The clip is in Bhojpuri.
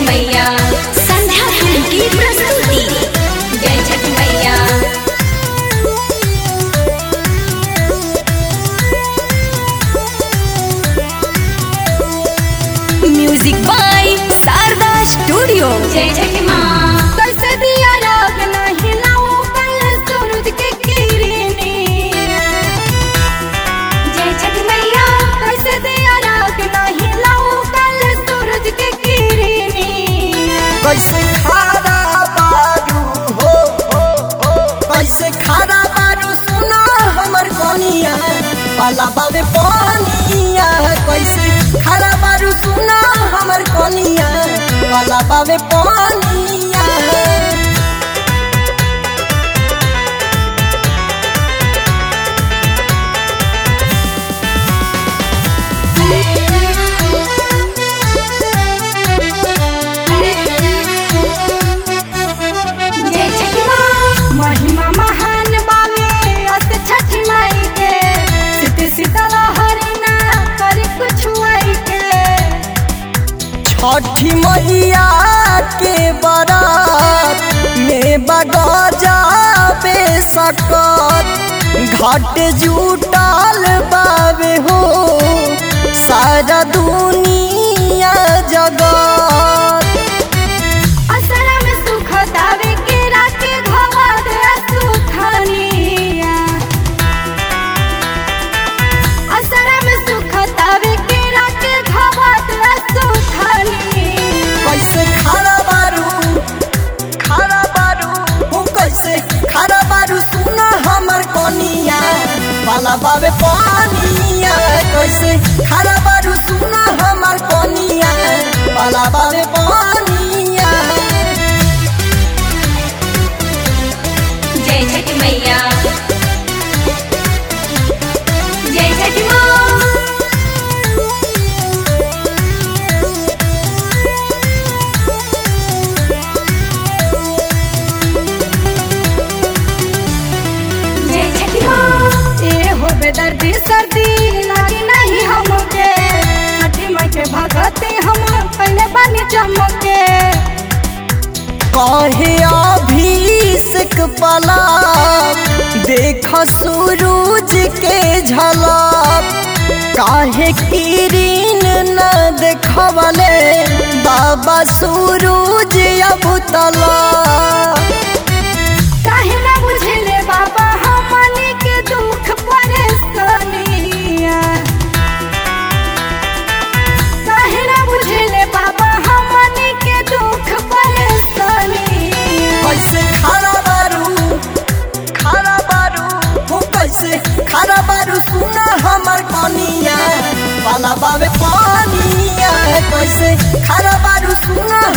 मैया संध्या फिल्म की प्रस्तुति जय छठ मैया म्यूजिक बाय शारदा स्टूडियो जय छठ माँ कैसे दिया राग नहीं लाऊं कल सूरज के किरनी जय छठ मैया कैसे दिया राग नहीं लाऊं कल सूरज के किरनी कैसे खारा बारू हो हो हो कैसे खारा बारू सुना हमर कोनिया पाला बाबे पानिया कैसे खारा बारू सुना हमर कोनिया पाला बाबे पानिया जय छठ माँ महिमा महान बावे अस छठ माई के सीत शीतला हरिना कर कुछ आई के छठी मैया के बारात में बगा जाबे सकत घाट जुटाल बाबे हो सारा दुनिया जगत असरा में सुख दावे के राके घवाद सुखनिया असरा में सुख दावे के राके घवाद सुखनिया कैसे खारा बारू खारा बारू हो कैसे खारा बारू सुना हमर कोनिया वाला बाबे पानिया कैसे खारा बारू सुना हमर कोनिया वाला बाबे पानिया जय छठ मैया जय छठ माँ जय छठ माँ ए हो बेदर्दी सर्दी लागी नहीं हमके छठी माई के भगती हम पहले बनी चमके कहे अभिषेक पला देख सूरज के झलक काहे किरीन न देखवले बाबा सूरज अब तला काहे ना बुझले बाबा हमनी के दुख परेशानिया काहे ना बुझले बाबा हमनी के दुख परेशानिया कैसे खारा बारू खारा बारू हो कैसे खारा बारू सुना हमर कनिया वाला बाबे पानिया कैसे खारा बारू सुना